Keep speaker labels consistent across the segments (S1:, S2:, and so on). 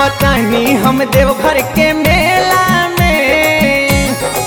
S1: आवतानी हम देवघर के मेला में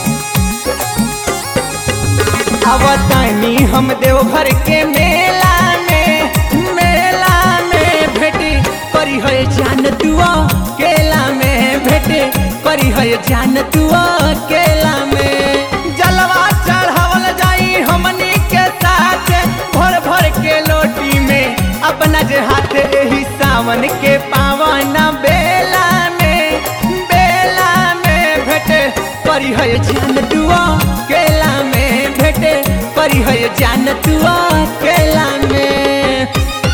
S1: आवतानी हम देवघर के मेला में मेला में भेटी करी है जान तुआ केला में भेटे करी है जान तुआ केला में जलवा चढ़ावल जाई हमनी के साथ भर भर के लोटी में अपना जे हाथ एही सावन के पावन बेला में बेला में भेटे करी है जान तुआ केला में भेटे करी है जान तुआ केला में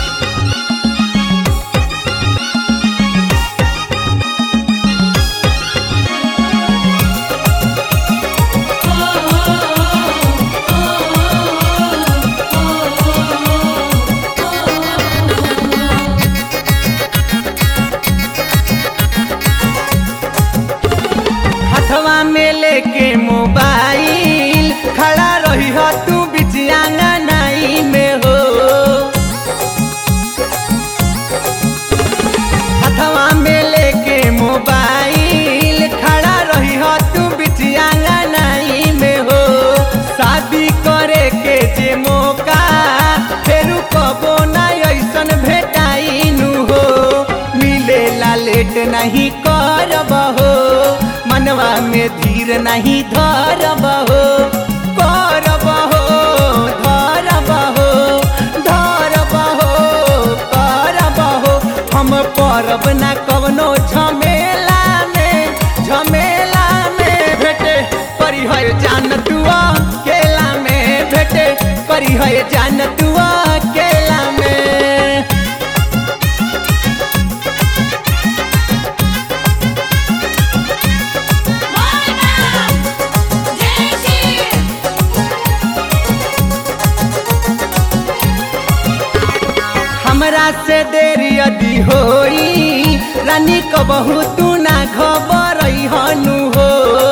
S1: हथवा में लेके मोबाइल खड़ा रही हो तू बिचिया नाई में हो हथवा में लेके मोबाइल खड़ा रही हो तू बिचिया नाई में हो शादी करे के जे मौका फेरू कबो ना ऐसन भेटाई नु हो मिलेला लेट नहीं करब हो मनवा में धीर नहीं धरब हो करब हो धरब हो धरब हो करब हो हम परब ना कवनो झमेला में झमेला में भेटे करी है जान तुआ केला में भेटे करी है जान तुआ केला में हमरा से देर यदि होई रानी कबहू तू ना खबर हनु हो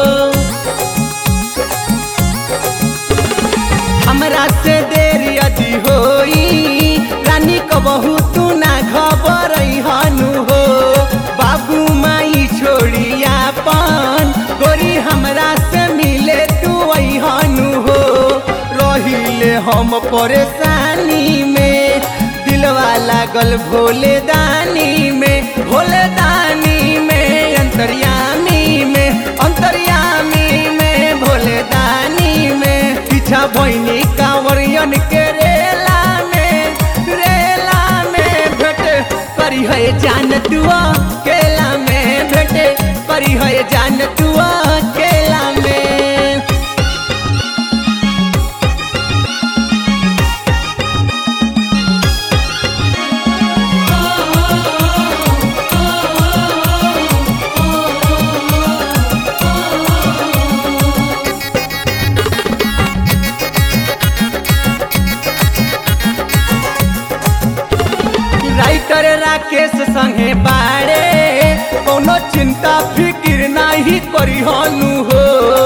S1: हमरा से देर यदि होई रानी कबहू तू ना खबर हनु हो बाबू माई छोड़ी आपन गोरी हमरा से मिले तू हनु हो रहिले हम परेशानी में दिलवा लागल भोले दानी में भोले दानी में अंतर्यामी में अंतर्यामी में भोले दानी में पीछा भैनी कांवरियन के रेला में रेला में भेटे करी है जान तुआ केला में भेटे करी है जान तुआ केला में राइटर राकेश संगे बाड़े कोनो चिंता फिकिर नहीं करी हनु हो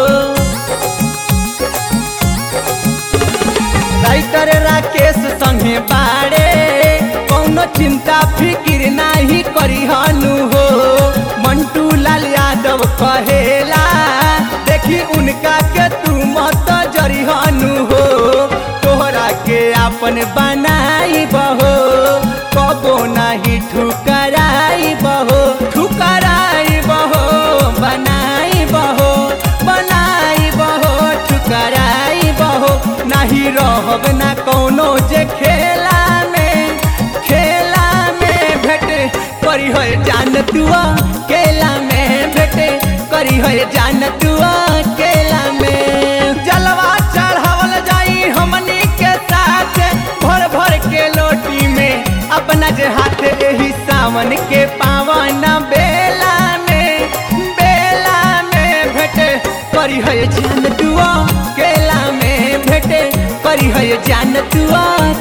S1: राइटर राकेश संगे बाड़े कोनो चिंता फिकिर नहीं करी हनु हो मंटू लाल यादव कहेला देखी उनका के तू मत जरी हनु हो तोहरा के अपन बनाई बहो कबो नहीं ठुकराई बहो ठुकराई बहो बनाई बहो बनाई बहो ठुकराई बहो नहीं रहब ना कोनो जे खेला में खेला में भेटे करी है जान तुआ केला में भेटे करी है जान तुआ केला में जलवा चढ़ावल जाई हमनी के साथ भर भर के लोटी में अपना जे हाथ एही सावन के पावन बेला में बेला में भेटे करी है जान तुआ केला में भेटे करी है जान तुआ